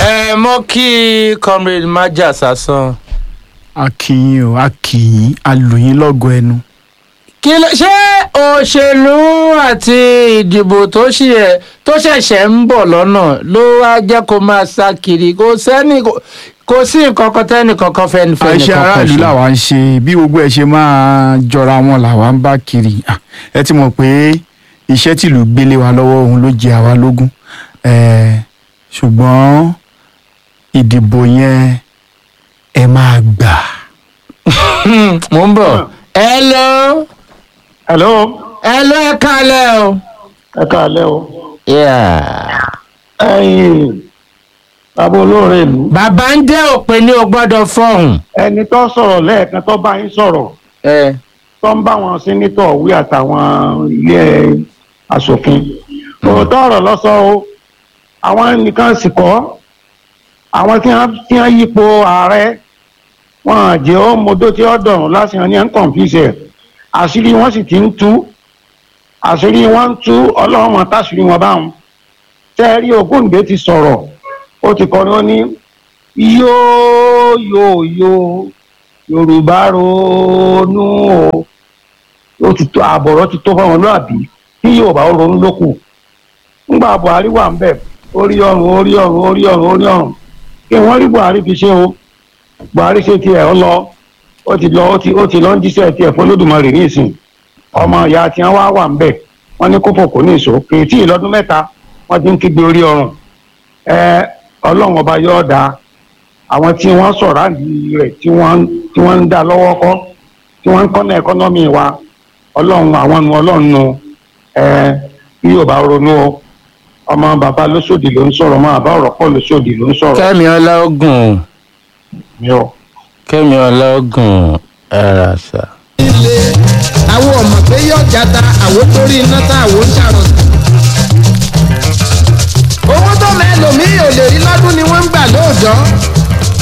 ẹ mọ kí comrade maja sasan. a kì í o a kì í a lù yín lọ́gọ ẹnu. kí ló ṣé òṣèlú àti ìdìbò tó ṣì ẹ tó ṣẹ̀ṣẹ̀ ń bọ̀ lọ́nà ló wá jẹ́ kó máa sá kiri kò sẹ́ni kò- kò sí nǹkan kan tẹ́nì kankan fẹ́ni fẹ́ni àìṣe kankan aráàlú ṣe. làwa ń ṣe bí gbogbo ẹ ṣe máa jọra wọn làwa ń bá kiri Ah, ẹ ti mọ̀ pé iṣẹ́ tìlú gbélé wa lọ́wọ́ òun ló jẹ àwa lógún Eh, ṣùgbọ́n ìdìbò yẹn ẹ máa gbà. Hmm, mo ń bọ̀. hello hello hello ẹ kálẹ̀ o. ẹ káàlẹ́ o Yeah. ẹ̀yin bàbá olóore ìlú bàbá ń dẹ́ òpin ní o gbọ́dọ̀ fọ̀hún. ẹni tó sọ̀rọ̀ lẹ́ẹ̀kan tó bá yín sọ̀rọ̀ ẹ tó ń bá wọn sínítọ̀ wí àtàwọn ilé asòfin òótọ́ ọ̀rọ̀ lọ́sọ̀ o àwọn nìkan sì kọ́ àwọn tí wọ́n tí wọ́n yípo ààrẹ wọn àjẹ́ ó modó tí ó dọ̀rùn lásìkò ní ẹ̀ ń kọ̀ǹfìsẹ̀ àṣírí wọn sì ti ń tú àṣírí wọn ń tú ọlọ́run wọn táṣírí wọn báwọn tẹ́ ẹ rí Ògúndé ti sọ̀rọ̀ ó ti kọrin ó ní yóò yóò yóò yorùbá ronú o ó ti tó àbọ̀rọ̀ ti tó fáwọn lóàbí kí yorùbá ó ronú lókù ńgbà buhari wà ń bẹ̀ orí ọrùn orí ọrùn orí ọrùn orí ọrùn kí wọ́n rí buhari fi ṣe o buhari ṣe tiẹ̀ ọ lọ ó ti lọ ó ti ó ti lọ ń jíṣẹ́ tiẹ̀ fún olódùmarè ní ìsìn ọmọ ìyá tí wọ́n wá wà ń bẹ̀ wọ́n ní kófò kò ní ìṣó kì í tí ì lọ́dún mẹ́ta wọ́n ti ń kígbe orí ọrùn ẹ ọlọ́run ọba yóò dáa àwọn tí wọ́n sọ̀rọ̀ àdì rẹ̀ tí wọ́n tí wọ́n ń dá lọ́wọ́ kọ́ tí wọ́n ń kọ́nà ẹ̀kọ́nọ́mì wa ọlọ́run àwọn nu ọlọ́run nu ẹ bí yóò bá ronú o ọmọ bàbá lóṣòdì ló ń sọ̀rọ̀ ọmọ bàbá ọ̀rọ̀ pọ̀ lóṣòdì ló ń sọ̀rọ̀ kẹ́mi ọlọ́gùn mi ò. kẹ́mi ọlọ́gùn ẹ̀rà sà. ilé àwọn ọmọ pé yóò jata àwọn torí iná tá àwọn ń ṣàrọ̀. owó tó mẹ́lòmíì ò lè rí lọ́dún ni wọ́n ń gbà lóòjọ́